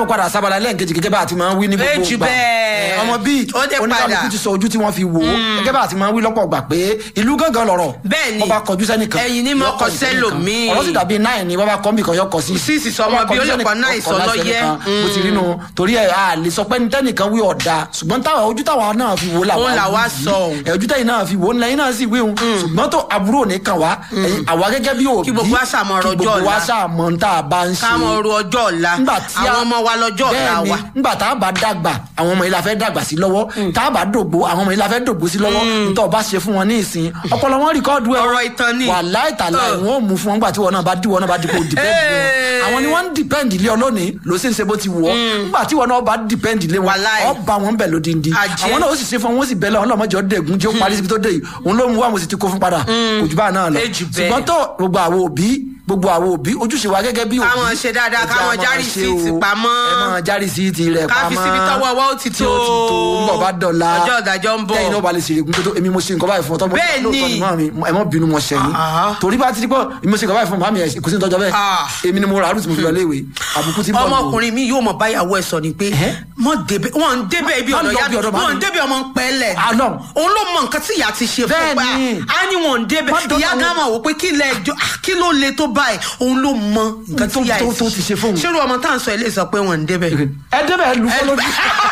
káàbọ̀ padà sábàlá lẹ́ẹ̀kejì gẹ́gẹ́ bá a ti máa ń wí ní gbogbo Méjì ìgbà bẹ́ẹ̀. Eh, ọmọ bíi Ó dé padà. oníkàlùkù ti sọ ojú tí wọ́n fi wò ó gẹ́gẹ́ bá a ti máa ń wí lọ́pọ̀ gbà pé ìlú gángan lọ̀rọ̀ Bẹ́ẹ̀ ni. ọba kọjú sẹ́nìkan Ẹ̀yìn ní mọ́ yọ kọ kọjú sẹ́nìkan. sẹ́lòmíì. ọ̀rọ̀ sì dàbí náà ni bàbá kọ́mbì kan yọ kọ sí Sísì sọmọ Ọba bí ó kọjú lè sẹ́nìkan, kọ náà ọkọ̀ ìsọlọ́yẹ́. sẹ́nìkan. mo ti rí nu torí ẹ̀ a lè sọ pé nítẹ́nìkan wí ọ̀dà ṣùgbọ́n táwa ojú táwa náà fi wò làwa Òun làwa wí yìí. sọ òun. ẹ̀ ojú tẹ́yìn náà fi wò ńlẹ̀ yín náà sì wí òun ṣùgbọ́n tó àbúrò ní kàn wá ẹ̀yin àwa gẹ́gẹ́ bí òbí Kí gbogbo wa ṣàmọ̀ ọ̀rọ̀ kí gbogbo ọjọ́ wa ọ̀la. ṣàmọ̀ ń tá a bá ń ṣe ká mọ oru ọjọ́ ọ̀la nígbà tí a- àwọn ọmọ wa lọ́jọ́ ọ̀la Bẹ́ẹ̀ni, wa. nígbà tá a bá dàgbà àwọn ọmọ yìí la fẹ́ dàgbà sí lọ́wọ́ tá a bá dògbò àwọn ọmọ yìí la fẹ́ dògbò sí lọ́wọ́ nítorí ọba ṣe fún wọn ní ìsìn ọpọlọ wọn rìkọ́ọ̀dù ẹ̀ Ọ̀rọ̀ ìtàn ni. wà láìtàlá Ọ̀. ìwọ̀n ò mú fún wọn nígbà tí wọn náà bá dí wọn náà bá dípò dìpẹ́ǹdì lé Hey. wọn àwọn ni wọ́n ń dìpẹ́ǹdì lé ọ lónìí ló sì ń ṣe bó ti wù ọ́ nígbà tí wọn náà bá dìpẹ́ǹdì lé wọn Wàláì. ọba wọn bẹ̀ lódindi Àjẹ́. àwọn náà ó sì ṣe fún wọn ó sì bẹ̀lẹ̀ ọlọ́mọ jọ dẹ̀gún jẹ́ ó parí síbi tó dé yìí òun ló mú wa mo sì ti kó fún padà kò jù bá náà lọ Ejù bẹ́ẹ̀. ṣùgbọ́n tó gbogbo àwọn òbí gbogbo àwọn òbí ojúṣe wa gẹ́gẹ́ bí òbí Káwọn ṣe dáadáa, ẹ jẹ́ káwọn á máa járí ṣe síìtì o. pamọ́. ẹ máa járí síìtì rẹ̀ ká fi pamọ́ síbi tọ́wọ́ wa ó ti tí tó ó ti tó ń bọ̀ bá dọ̀la ọjọ́ ìdájọ́ ń bọ̀ tẹ́yìn náà bá lè ṣe ìrègùn tó tó èmi mo ṣe nǹkan báyìí fún ọ tọ́ mo Bẹ́ẹ̀ ni. lóòótọ́ ni mọ́ mi ẹ mọ́ bínú mo ṣẹ̀ yín Ah. torí bá ti di pọ̀ èmi mo ṣe nǹkan báyìí fún màmí ẹ̀ kò sí ní tọ́jọ́ bẹ́ẹ̀ Ah. èmi ni mo rà á rúùtù mo fi lọ léèwé àbùkù ti ń bọ̀ nù. ọmọkùnrin mi yóò mọ báyàwó ẹ sọ ni pé Ẹhẹ́. mọ débẹ wọn ń débẹ ibi Má ọ̀dọ̀ lọ ya bí ọ̀dọ̀ wọn màmí. ń débẹ ọmọ ń pẹ́lẹ̀ Àlọ́. òun ló mọ nǹkan tí ìyá ti ṣe fún Bẹ́ẹ̀ pa ni. á ní wọn ń débẹ Má dọ́dọ̀ ìyá àwọn- gán máa wò pé kí lẹ ẹjọ́ ah, kí ló le tó báyìí òun ló mọ nǹkan tí Tó- ìyá tó- tó ti ṣe fóun. ṣerú ọmọ tá à ń sọ ilé sọ pé wọn ń débẹ. ẹ débẹ̀ ẹ lu fọ́ lójú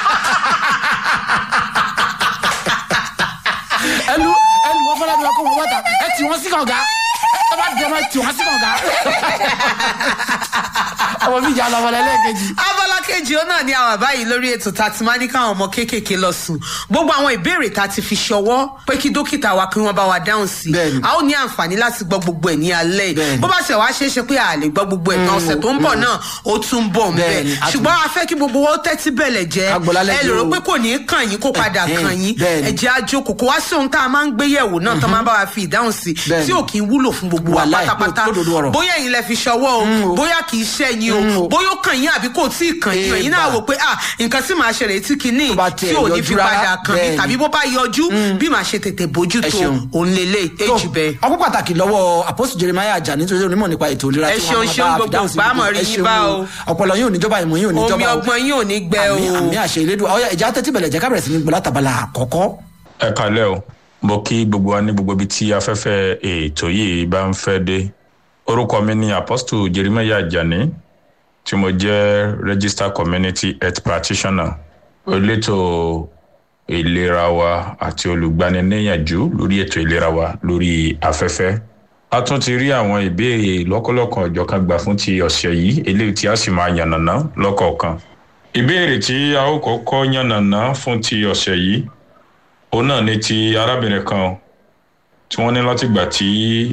ẹ lu ẹ lu wọn fọlá bí wọn kó wọn wọ́ta ẹ tì wọ́n sí kànga ẹ bá dẹ̀ ẹ tì wọ́n sí kànga ọmọ mi jà lọ́wọ́ lẹ́lẹ́kejì. abala kejì ó náà ní àwọn àbáyìí lórí ètò tá a ti máa ní káwọn ọmọ kéékèèké lọ sùn gbogbo àwọn ìbéèrè tá a ti fi ṣọwọ́ pé kí dókítà wa kí wọ́n bá wa dáhùn sí Bẹ́ẹ̀ni. a ó ní àǹfààní láti gbọ́ gbogbo ẹ̀ ní alẹ́ yìí Bẹ́ẹ̀ni. bó bá ṣe wá ṣeé ṣe pé a lè gbọ́ gbogbo ẹ̀ tán ọ̀sẹ̀ tó ń bọ̀ náà ó tún bọ̀ ń bẹ̀ Bẹ́ẹ̀ni, a tún- ṣùgbọ́n a fẹ́ kí gbogbo wọn tẹ́tí bẹ̀lẹ̀ jẹ́ Ká gbọ́ lálẹ́ ẹ yìí lè rò o. pé kò ní í kàn yín kó padà Ẹ̀hẹ́n, kàn yín bẹ́ẹ̀ni. ẹ jẹ́ àjòkò kó wá sí ohun tá a máa ń gbé yẹ̀wò náà tán máa bá wa fi ìdáhùn sí Bẹ́ẹ̀ni. tí ò kì í wúlò fún gbogbo wa Wàláì, pátápátá lódodo ọ̀rọ̀. bóyá ẹ̀yin lẹ fi ṣọwọ́ o bóyá kì í ṣẹ́yìn Mm, o o. bóyá ó kàn yín àbí kò tí ì kàn yín o ẹ̀yin náà Eba. wò pé ah nǹkan tí màá ṣẹlẹ̀ tí kìíní Tó bá tiẹ̀ tí ò ní yọjú fi rárá, padà kàn mí bẹ́ẹ̀ni. tàbí bó bá yọjú bí màá ṣe tètè bójú Ẹ tó ṣeun. òun lélẹ̀ èjì bẹ́ẹ̀. ọkọ pàtàkì lọ́wọ́ àpòsù jeremiah ajá nítorí onímọ̀ nípa ètò ìlera Ẹ tí ṣeun, wọ́n máa ṣeun, bá gbogbo fìdáhùn sí ìgbà mọ̀ gbogbo. rí Ẹ yín ṣeun bá o. o. ọpọlọ yín ò ní jọba ìmọ̀ yín ò ní omi jọba o. ọgbọ́n yín ò ní gbẹ o. àmì àmì àṣẹ ìlédùn ọyọ ìjà tẹ́tí bẹ̀lẹ̀ jẹ́ ká bẹ̀rẹ̀ sí ní gbọ́lá tàbálà àkọ́kọ́. ẹ kalẹ o mo kí gbogbo wa ní gbogbo ibi tí afẹ́fẹ́ ètò yìí bá ń fẹ́ dé orúkọ mi ni apostle jeremiah ajani tí mo jẹ́ registered community health practitioner elétò ìlera wa àti olùgbaniníyànjú lórí ètò ìlera wa lórí afẹ́fẹ́ a tún ti rí àwọn ìbéèrè lọ́kọ̀lọ́kan ọ̀jọ̀kan gbà fún ti ọ̀sẹ̀ yìí eléyìí tí a sì máa yànnàná lọ́kọ̀ọ̀kan ìbéèrè tí a ó kọ́kọ́ yànnàná fún ti ọ̀sẹ̀ yìí òun náà ni ti arábìnrin kan tí wọ́n ní látìgbà tí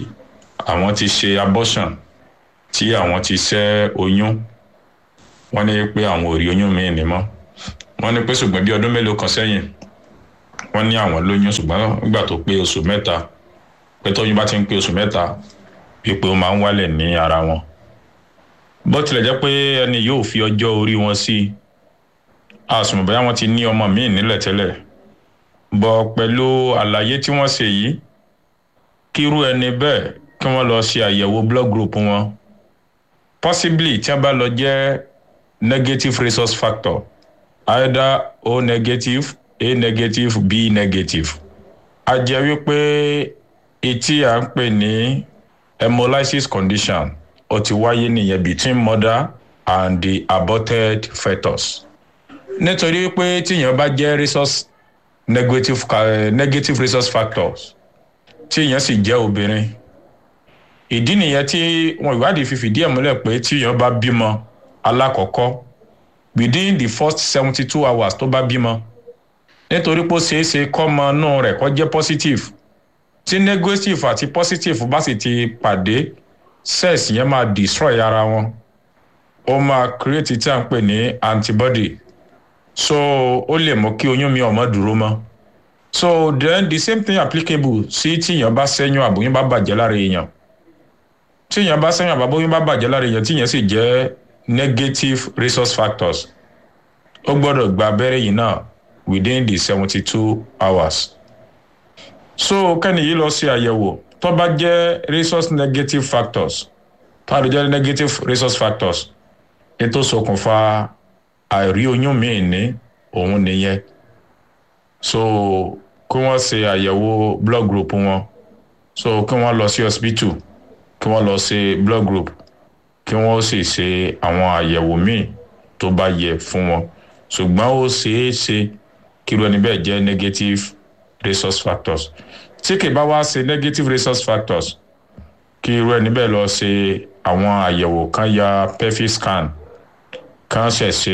àwọn ti ṣe abortion tí àwọn ti ṣẹ́ oyún wọ́n ní pé àwọn ò rí oyún míì ní mọ́ wọ́n ní pé ṣùgbọ́n bí ọdún mélòó kan sẹ́yìn wọ́n ní àwọn lóyún ṣùgbọ́n nígbà tó pé oṣù mẹ́ta pé tóyún bá ti ń pé oṣù mẹ́ta wípé ó máa ń wálẹ̀ ní ara wọn bó tilẹ̀ jẹ́ pé ẹni yóò fi ọjọ́ orí wọn sí àsùnmọ̀ bóyá wọ́n ti ní ọmọ míì nílẹ̀ tẹ́lẹ̀ bọ̀ pẹ̀lú àlàyé tí wọ́n ṣe yìí kírú ẹni bẹ́ẹ̀ kí wọ́n lọ ṣe àyẹ̀wò blood group wọn possibly tí wọ́n bá lọ jẹ́ negative resource factor either o negative a negative b negative a jẹ́ wípé etí à ń pè ní hemolysis condition ó ti wáyé nìyẹn between mother and the aborted fetus nítorí pé tíyẹn bá jẹ́ resource negative uh, negative resource factors tí èèyàn sì jẹ́ obìnrin ìdí nìyẹn tí wọn ìwádìí fi fìdí ẹ̀ múlẹ̀ pé tí èèyàn bá bímọ alákọ̀ọ́kọ́ within the first seventy two hours tó bá bímọ nítorí pé ó ṣeé ṣe kọ́mọ inú rẹ̀ kọ́ jẹ́ positive tí negative àti positive bá sì ti pàdé cells yẹn máa destroy ara wọn ó máa create tí à ń pè ní antibody so ó lè mú kí oyún mi ọmọ dúró mọ́ so then the same thing applicable sí tíyàn bá sẹ́yìn àbóyún bá bàjẹ́ lára èèyàn tíyàn bá sẹ́yìn àbóyún bá bàjẹ́ lára èèyàn tíyàn sì jẹ́ negative resource factors ó gbọ́dọ̀ gba abẹ́rẹ́ yìí náà within the seventy two hours so kẹ́ni yìí lọ sí àyẹ̀wò tó bá jẹ́ resource negative factors tó bá jẹ́ negative resource factors ètò ṣokùnfà àìrí oyún míì ní òun nìyẹn so kí wọ́n ṣe àyẹ̀wò blood group wọn so kí wọ́n lọ sí hospital kí wọ́n lọ ṣe blood group kí wọ́n sì ṣe àwọn àyẹ̀wò míì tó bá yẹ fún wọn ṣùgbọ́n ó ṣeé ṣe kí irú ẹni bẹ́ẹ̀ jẹ́ negative resource factors tí kì bá wá ṣe negative resource factors kí irú ẹni bẹ́ẹ̀ lọ ṣe àwọn àyẹ̀wò kan ya pelvic scan kan ṣẹ̀ ṣe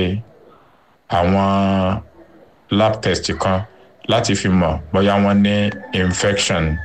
àwọn lab test kan láti fi mọ̀ bóyá wọ́n ní infection.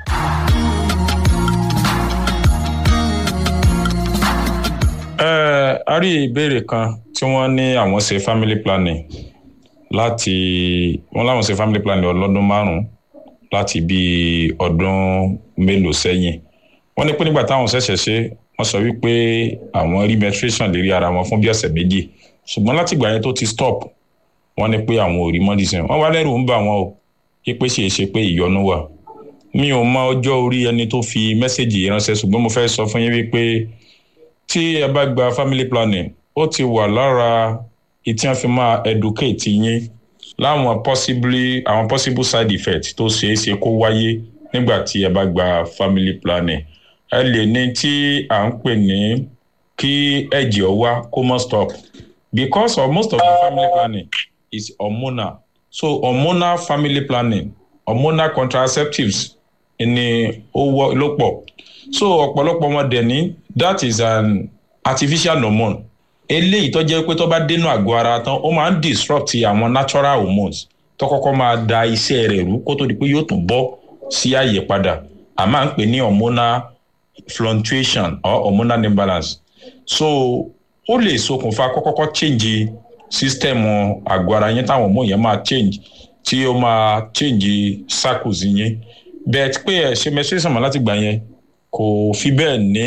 ẹ a rí ìbéèrè kan tí wọ́n ní àwọn ṣe family planning láti wọ́n láwọn ṣe family planning ọlọ́dún márùn-ún láti bí ọdún mélòó sẹ́yìn wọ́n ní pé nígbà táwọn ṣẹ̀ṣẹ̀ ṣe wọ́n sọ wípé àwọn rí menstruation lérí ara wọn fún bí ọ̀sẹ̀ méjì ṣùgbọ́n látìgbà yẹn tó ti stop wọ́n ní pé àwọn ò rí medicine wọ́n wá lẹ́rù ń bà wọ́n o pé ṣe é ṣe pé ìyọnu wà mi ò mọ ọjọ́ orí ẹni tó fi mẹ́sẹ̀gì yìí ránṣẹ́ ṣùgbọ́n mo fẹ́ sọ fún yín wípé tí ẹ bá gba family planning ó ti wà lára ìtí wọn fi máa educate yín láwọn possibly àwọn possible side effects tó ṣeé ṣe kó wáyé nígbà tí ẹ bá gba family planning ẹ lè ní tí à ń pè ní kí ẹ̀jẹ̀ ọ wá kó mọ́ stop because of most of the family planning is hormonal so hormonal family planning hormonal contraceptives ni ó wọ́ ló pọ̀ so ọ̀pọ̀lọpọ̀ wọn dẹ̀ ní that is an artificial hormone eléyìí tó jẹ́ pé tó bá dénú àgọ́ ara tán ó máa ń disrupt àwọn natural hormones tó kọ́kọ́ máa da iṣẹ́ rẹ̀ rú kó tó di pé yóò tún bọ́ sí àyè padà a máa ń pè ní hormonal fluctuation or hormonal imbalance so ó lè ṣokùnfà kọ́kọ́kọ́ change system àgọ́ ara yẹn táwọn hormone yẹn máa change tí ó máa change circles yẹn bẹ́ẹ̀ pé ẹ̀ ṣe menstruation mọ́ láti gbà yẹn kò fi bẹ́ẹ̀ ní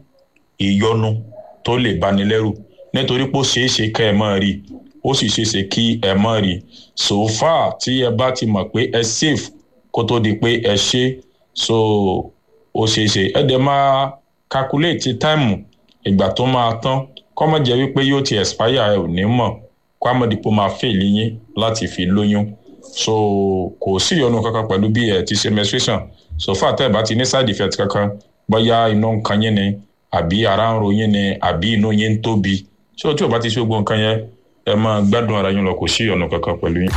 ìyọnu tó lè bani lẹ́rù nítorí pé ó ṣeé ṣe kẹ́ ẹ mọ́ rí ó sì ṣeé ṣe kí ẹ mọ́ rí so far tí ẹ bá ti mọ̀ pé ẹ safe kó tó di pé ẹ ṣe so ó ṣeé ṣe ẹ dẹ̀ máa calculate time ìgbà tó máa tán kọ́ mọ̀ jẹ́ wípé yóò ti expire ẹ ò ní mọ̀ kó àmọ̀dìpọ̀ máa fail yín láti fi lóyún so kò sí ìyọnu kankan pẹ̀lú bí ẹ ti ṣe menstruation so far tẹ́ ẹ bá ti ní side effect kankan bóyá inú ń kan yín ni àbí ara ń ro yín ni àbí inú yín ń tóbi ṣé tí o bá ti ṣe gbogbo nǹkan yẹn ẹ máa gbádùn ara yín lọ kò sí ìyọnu kankan pẹ̀lú yín.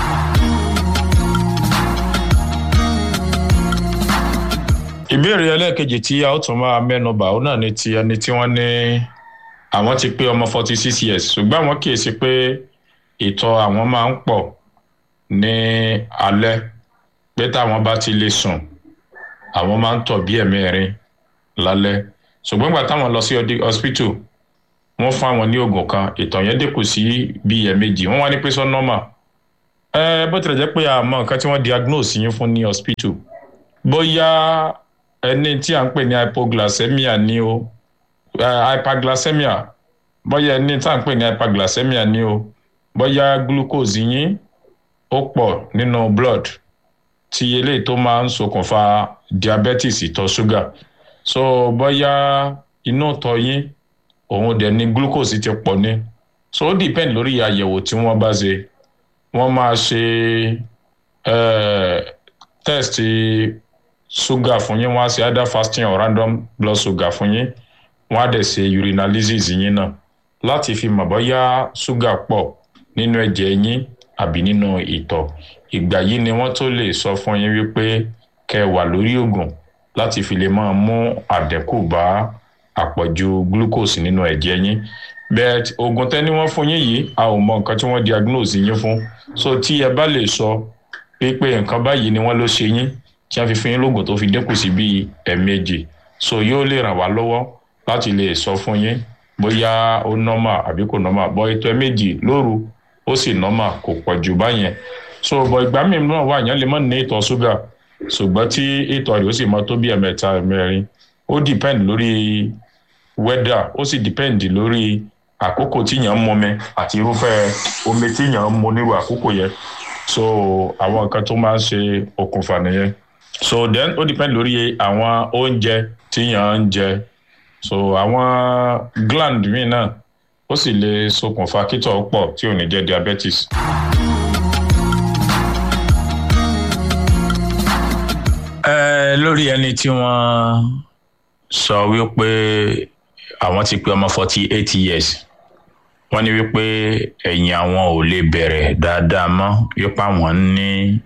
ìbéèrè ẹlẹ́ẹ̀kejì tí a ó tún máa mẹ́nu bà ó náà ni ti ẹni tí wọ́n ní àwọn ti pé ọmọ forty six years ṣùgbọ́n àwọn kíyèsí pé ìtọ̀ àwọn máa ń pọ̀ ní alẹ́ pé táwọn bá ti lè sùn àwọn máa ń tọ̀ bí ẹ̀mẹ́rin lálẹ́ ṣùgbọ́n ìgbà táwọn lọ sí hospital wọ́n fún àwọn ní oògùn kan ìtọ̀ yẹn dínkù sí bíi ẹ̀ẹ̀mejì wọ́n wá ní pé sọ normal ẹ bó tilẹ̀ jẹ́ pé àmọ́ nǹkan tí wọ́n diagnose yín fún ní hospital bóyá ẹni tí à ń pè ní hypoglycemia ní o hyperglycemia bóyá ẹni tí à ń pè ní hyperglycemia ní o bóyá glucose yín ó pọ̀ nínú blood tí eléyìí tó máa ń ṣokùnfà diabetes ìtọ̀ ṣúgà so bóyá inú ìtọ̀ yín òun dẹ̀ ni glucose ti pọ̀ ní so ó depend lórí àyẹ̀wò tí wọ́n bá ṣe wọ́n máa ṣe test ṣúgà fún yín wọ́n á ṣe either fasting or random blood sugar fún yín wọ́n á dẹ̀ ṣe urinalysis yín náà láti fi mọ̀ bóyá ṣúgà pọ̀ nínú ẹ̀jẹ̀ yín àbí nínú ìtọ̀ ìgbà yìí ni wọ́n tó lè sọ fún yín wípé kẹ́ wà lórí oògùn láti fi lè máa mú àdínkù bá àpọ̀jù glucose nínú ẹ̀jẹ̀ yín bẹ́ẹ̀ oògùn tẹ́ni wọ́n fún yín yìí a ò mọ nǹkan tí wọ́n diagnose yín fún so tí ẹ bá lè sọ pé nǹkan báyìí ni wọ́n ló ṣe yín tí wọ́n fi fún yín lóògùn tó fi dínkù sí bíi ẹ̀ẹ̀mejì so yóò lè ràn wá lọ́wọ́ láti lè sọ fún yín bóyá ó normal àbí kò normal bọ́ ètò ẹ̀ẹ̀mejì lóru ó sì normal kò pọ̀ jù báyẹn so bọ̀ ìgbà míì náà wà yẹn lè má ní ìtọ̀ ṣúgà ṣùgbọ́n tí ìtọ̀ rẹ̀ ó sì máa tó bí ẹ̀mẹ́ta ẹ̀mẹ́rin ó depend lórí weather ó sì depend lórí àkókò tí yàn ń mọmi àti irúfẹ́ omi tí yàn ń mu nírú àkókò yẹn so àwọn nǹkan tó máa ń ṣe okùnfà nìyẹn so then ó depend lórí àwọn oúnjẹ tí yàn ń jẹ so àwọn gland míì náà ó sì lè ṣokùnfà kítọ̀ pọ̀ tí ò ní jẹ́ diabetes. ẹ lórí ẹni tí wọ́n sọ wípé àwọn ti pé ọmọ forty eight years wọ́n ní wípé ẹ̀yìn àwọn ò lè bẹ̀rẹ̀ dáadáa mọ́ wípé àwọn ní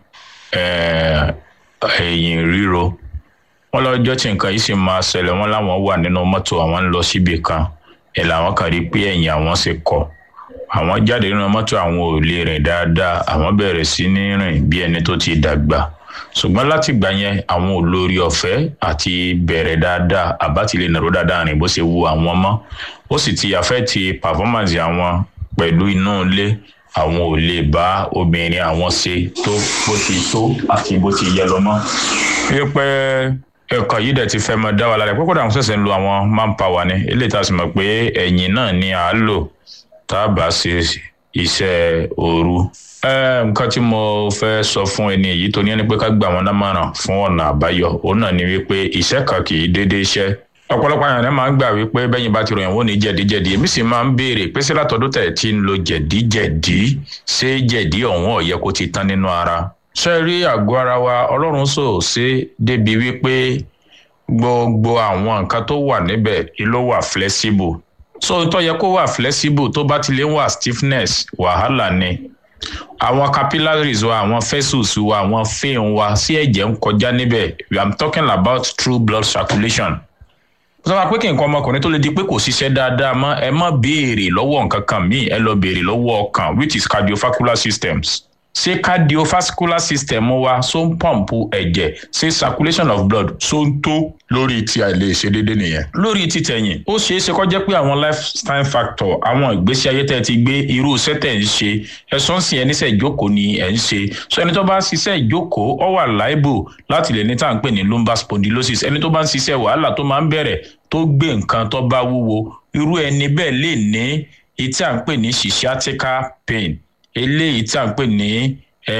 ẹ̀yìn ríro wọ́n lọ́jọ́ tí nǹkan yìí sì máa ṣẹlẹ̀ wọ́n láwọn wà nínú mọ́tò àwọn ń lọ síbì kan ẹ̀ làwọn kan rí pé ẹ̀yìn àwọn ṣe kọ̀ àwọn jáde nínú mọ́tò àwọn ò lè rìn dáadáa àwọn bẹ̀rẹ̀ sí ní rìn bí ẹni tó ti dàgbà ṣùgbọ́n láti gbà yẹn àwọn ò lórí ọ̀fẹ́ àti bẹ̀rẹ̀ dáadáa àbá ti lè nàró dáadáa rìn bó ṣe wu àwọn mọ́ ó sì ti àfẹ́ ti performance àwọn pẹ̀lú inú ilé àwọn ò lè bá obìnrin àwọn ṣe tó bó ti tó àti bó ti yẹ lọ mọ́. wípé ẹ̀kọ́ yìí dẹ̀ ti fẹ́ mọ dá wa lára pé kódà àwọn ṣẹ̀ṣẹ̀ ń lo àwọn manpower ni eléyìí tá a sì mọ̀ pé ẹ̀yìn náà ni à á lò tá a bá ṣe iṣẹ́ òru nǹkan tí mo fẹ́ sọ fún ẹni èyí tó ní ẹni pé ká gbà wọn lámọ̀ràn fún ọ̀nà àbáyọ òun náà ni wípé iṣẹ́ kan kì í dédé iṣẹ́ ọ̀pọ̀lọpọ̀ àyàn náà máa ń gbà wípé bẹ́yìn bá ti ròyìn wọ́n ní jẹ̀díjẹ̀dí èmi sì máa ń béèrè pé sí látọ̀dún tẹ̀ tí ń lo jẹ̀díjẹ̀dí ṣé jẹ̀dí ọ̀hún ọ̀yẹ́ kó ti tán nínú ara. ṣé rí àgọ́ ara wa ọlọ́run sò ṣe débi wípé gbogbo àwọn nǹkan tó wà níbẹ̀ ló wà flexible so tó yẹ kó wà flexible tó bá ti lè wà stiffness wàhálà ni àwọn capillaries wa àwọn vessels wa àwọn vein wa sí ẹ̀jẹ̀ ń kọjá níbẹ̀ i'm talking about true blood circulation. sọ ma pé kí nǹkan ọmọkùnrin tó lè di pé kò ṣiṣẹ́ dáadáa mọ́ ẹ má béèrè lọ́wọ́ nǹkan kan míì ẹ lọ béèrè lọ́wọ́ ọkàn which is cardiovascular systems ṣé cardiovascular system wa ṣó ń pọ̀mpù ẹ̀jẹ̀ ṣé circulation of blood ṣó ń tó lórí tí a lè ṣe déédéé nìyẹn. lórí títẹ̀yìn ó ṣeé ṣe kó jẹ́ pé àwọn lifestyle factor àwọn ìgbésí ayé tẹ́ ti gbé irú iṣẹ́ tẹ̀ ń ṣe ẹ̀sán sì ẹni iṣẹ́ ìjókòó ni ẹ̀ ń ṣe so ẹni tó bá ń ṣiṣẹ́ ìjókòó ó wà liable láti lè ní tá à ń pè ní lumbar spondylosis ẹni tó bá ń ṣiṣẹ́ wàhálà tó máa ń bẹ̀rẹ̀ tó gbé nǹkan tó bá wúwo irú ẹni bẹ́ẹ̀ lè ní etí à ń pè ní sciatica pain eléyìí tí a ń pè ní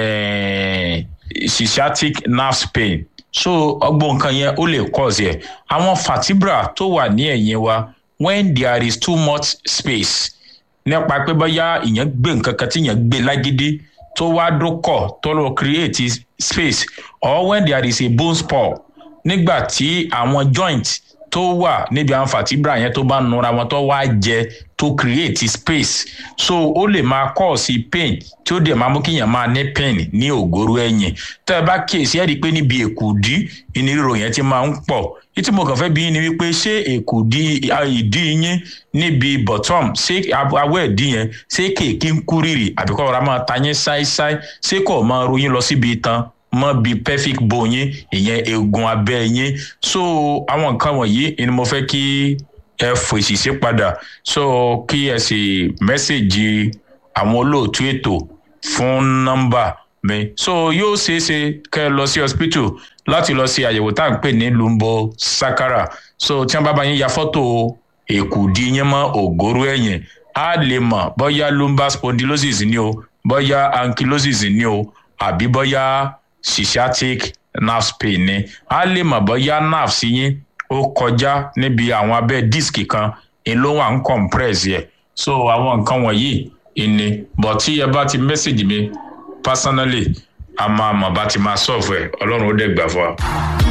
sciatic nerve pain so ọgbọ́n nǹkan yẹn ó lè cause ẹ̀ àwọn vertebra tó wà ní ẹ̀yìn wa when there is too much space nípa pé bóyá ìyẹn gbé nǹkan kan tí ìyẹn gbé lágídí tó wá dókọ̀ tó lọ create space or when there is a bone spur nígbà tí àwọn joint tó wà níbi àwọn vertebra yẹn tó bá nura wọn tó wá jẹ tó create space so ó lè máa cause pain tí ó dẹ̀ máa mú kíyàn máa ní pain ní ògóró ẹ̀yìn tẹ́ ẹ bá kíyèsí ẹ́ rí i pé níbi èkùdí ìnirò yẹn ti máa ń pọ̀ ìtí mo kàn fẹ́ bí ni wípé ṣé èkùdí ìdí yín níbi bottom ṣé awọ́ ẹ̀dí yẹn ṣé kéèké ń kú rírì àbíkọ́ ọ̀rá máa ta yín ṣáíṣáí ṣé kò máa ro yín lọ síbi itan mọ bíi pelvic bone yín ìyẹn eegun abẹ́ yín so àwọn nǹkan wọ̀nyí ni mo fẹ́ kí ẹ fèsì sí padà so kí ẹ sì mẹ́sẹ̀gì àwọn olóòtú ètò fún nọ́mbà mi so yóò ṣeé ṣe kẹ́ ẹ lọ sí hospital láti lọ ṣe àyẹ̀wò tá à ń pè ní lumbo sakara so tí wọ́n bá bá yín ya fọ́tò èkùdí yín mọ́ ògóró ẹ̀yìn á lè mọ̀ bóyá lumbar spondylosis ni o bóyá ankylosis ni o àbí bóyá sciatic nerve pain ni a lè mọ̀ bóyá nerve sí yín ó kọjá níbi àwọn abẹ́ disc kan ló wà ń compress yẹ so àwọn nǹkan wọ̀nyí ìní but tí ẹ bá ti message mi personally a máa mọ̀ bá ti máa solve ẹ̀ ọlọ́run ó dẹ̀ gbà fún wa.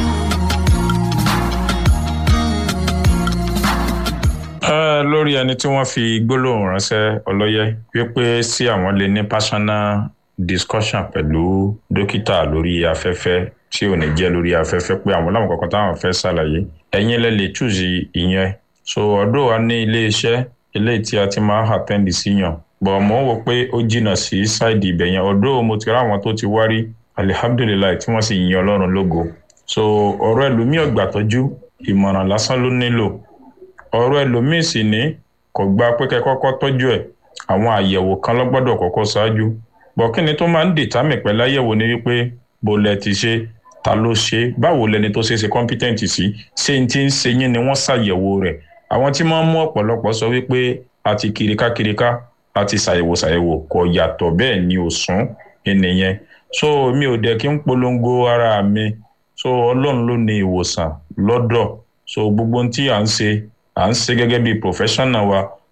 ẹ lórí ẹni tí wọ́n fi gbólóhùn ránṣẹ́ ọlọ́yẹ wípé sí àwọn lè ní personal discussion pẹ̀lú dókítà lórí afẹ́fẹ́ tí ò ní jẹ́ lórí afẹ́fẹ́ pé àwọn láwọn kankan táwọn fẹ́ ṣàlàyé ẹ̀yin lẹ lè chúùsì ìyẹn so ọ̀dọ̀ wa ní ilé iṣẹ́ eléyìí tí a ti máa àtẹ́ǹdì sí yàn bọ̀ mò ń wò pé ó jìnnà sí ṣáìdì ibẹ̀ yẹn ọ̀dọ̀ mo ti ráwọn tó ti wárí alihamdulilayi tí wọ́n sì yin ọlọ́run lógo so ọ̀rọ̀ ẹlòmíì ọ̀gbà tọ́jú ìmọ̀ràn lásán ló nílò ọ̀rọ̀ ẹlòmíì sì ní kò gba pé kẹ́ kọ́kọ́ tọ́jú ẹ̀ àwọn àyẹ̀wò kan lọ́gbọ́dọ̀ kọ́kọ́ ṣáájú bọ̀ kí ni tó máa ń dìtámì pẹ̀lú àyẹ̀wò ni wípé bó lẹ ti ṣe ta ló ṣe báwo lẹni tó ṣe ṣe competent sí ṣé n ti ń ṣe yín ni wọ́n ṣàyẹ̀wò rẹ̀ àwọn tí máa ń mú ọ̀pọ̀lọpọ̀ sọ wípé àti kirikákiriká àti ṣàyẹ̀wò ṣàyẹ̀wò kò yàtọ̀ bẹ́ẹ̀ ni ò sún ènìyàn so mi ò dẹ̀ kí n polongo ara mi so ọlọ́run ló ní ìwòsàn lọ́dọ̀ so gbogbo ohun tí à ń ṣe à ń ṣe gẹ́gẹ́ bí professional wa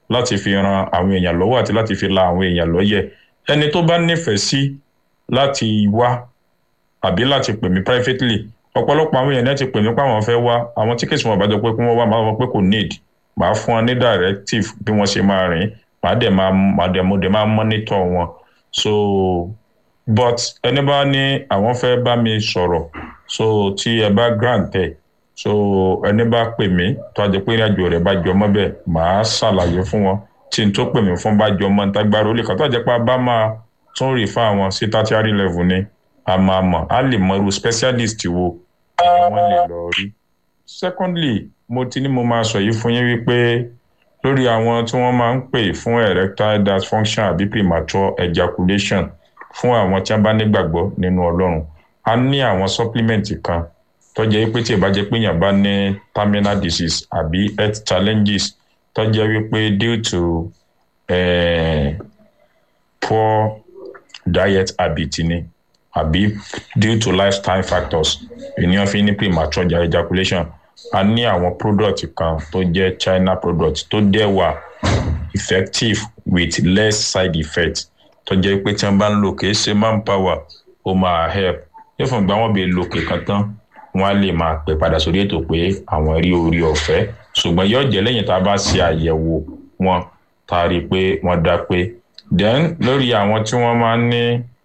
láti fi ran àwọn èèyàn lọ́wọ́ àti láti fi la àwọn èèyàn lọ́yẹ̀ ẹni tó bá nífẹ̀ẹ́ sí láti wá àbí láti pè mí privately ọ̀pọ̀lọpọ̀ àwọn èèyàn náà ti pè mí pé àwọn fẹ́ wá àwọn tíkẹ́tì wọn bá jọ pé kí wọ́n wá máa wọ pé kò need màá fún wọn ní directive bí wọ́n ṣe máa rìn màá dẹ̀ máa màá dẹ̀ mo dẹ̀ máa monitor wọn so but ẹni bá ní àwọn fẹ́ bá mi sọ̀rọ̀ so tí ẹ bá grant ẹ̀ so ẹni bá pè mí tó a jẹ pé ìrìnàjò rẹ̀ bá jọ mọ́ bẹ́ẹ̀ màá ṣàlàyé fún wọn tí n tó pè mí fún bá jọ mọ́ níta gbára ó lè kà tó a jẹ pé a bá máa tún rí fún àwọn sí tertiary level ni a máa mọ̀ a lè mọ irú specialist wo ni wọ́n lè lọ rí. secondly mo ti ní mo máa sọ yìí fún yín wípé lórí àwọn tí wọ́n máa ń pè fún erectile dysfunction àbí premature ejaculation fún àwọn tí wọ́n bá nígbàgbọ́ nínú ọlọ́run a ní àwọn supplement kan tó jẹ́ pé tí ì bá jẹ́ pé èèyàn bá ní terminal disease àbí health challenges tó jẹ́ wípé due to eh, poor diet habit ni àbí due to lifestyle factors ènìyàn fi ní premature ejaculation a ní àwọn product kan tó jẹ́ china product tó dẹ̀ wà effective with less side effect tó jẹ́ pé tí wọ́n bá ń lò kìí ṣe manpower ó máa help yóò fún ìgbà wọn bí lòkè kan tán wọn á lè máa pè padà sórí ètò pé àwọn rí orí ọ̀fẹ́ ṣùgbọ́n yóò jẹ́ lẹ́yìn tá a bá ṣe àyẹ̀wò wọn tá a rí i pé wọ́n dá pé then lórí àwọn tí wọ́n máa ń ní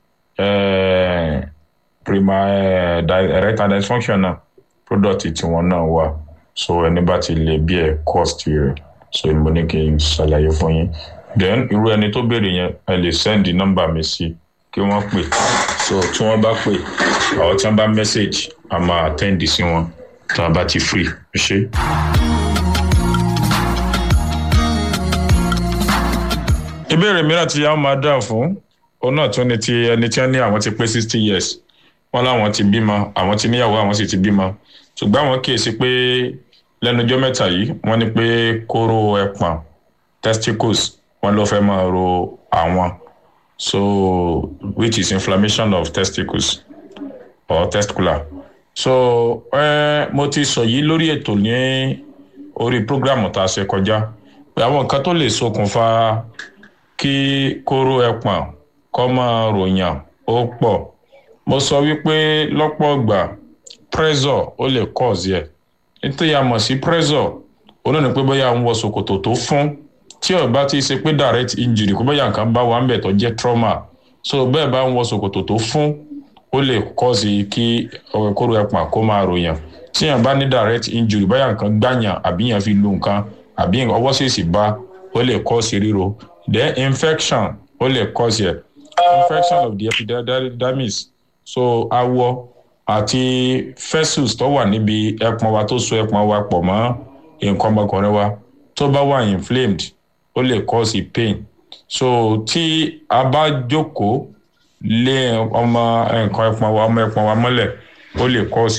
prima erectile dysfunction náà product tiwọn náà wà so ẹni bá ti lè bí ẹ cost rẹ so mo ní kí n ṣàlàyé fún yín then irú ẹni tó béèrè yẹn ẹ lè send nọ́mbà mi sí kí wọ́n pè so tí wọ́n bá pè àwọn tí wọ́n bá message a máa attend sí wọn tí wọ́n bá ti free ṣe. ìbéèrè mìíràn tí a máa dáhùn fún òun náà tún ni ti ẹni tí wọ́n ní àwọn ti pé sixty years wọ́n láwọn ti bímọ àwọn ti níyàwó àwọn sì ti bímọ ṣùgbọ́n àwọn kíyèsí pé lẹ́nujọ́ mẹ́ta yìí wọ́n ní pé kóró ẹpọ̀n testicles wọ́n ló fẹ́ máa ro àwọn so which is inflammation of testicles or testicular so eh, mo ti sọ yìí lórí ètò ní orí programu tá a ṣe kọjá pé àwọn nǹkan tó lè ṣokùnfà kí kóró ẹpọ̀n kọ́ máa ròyàn ó pọ̀ mo sọ wípé lọ́pọ̀ ìgbà pressure ó lè cause yẹ nítorí a mọ̀ sí pressure olóòní pé bóyá ń wọ ṣòkòtò tó fún tí ò bá ti ṣe pé direct injury kó bóyá nǹkan bá wà ń bẹ̀ tó jẹ́ trauma so bẹ́ẹ̀ bá ń wọ ṣòkòtò tó fún ó lè cause kí kóró ẹpọ̀n kó máa ròyàn tí yàn bá ní direct injury bóyá nǹkan gbàyàn àbí yàn fi lu nǹkan àbí ọwọ́ ṣèṣì bá ó lè cause ríro then infection ó lè cause yẹ infection of the epidermis so awọ àti fessus tó wà níbi ẹpọn wa tó so ẹpọn wa pọ̀ mọ́ nǹkan ọmọkùnrin wa tó bá wà inflamed ó lè cause pain so tí a bá jókòó lé ọmọ nǹkan ẹpọn wa ọmọ ẹpọn wa mọ́lẹ̀ ó lè cause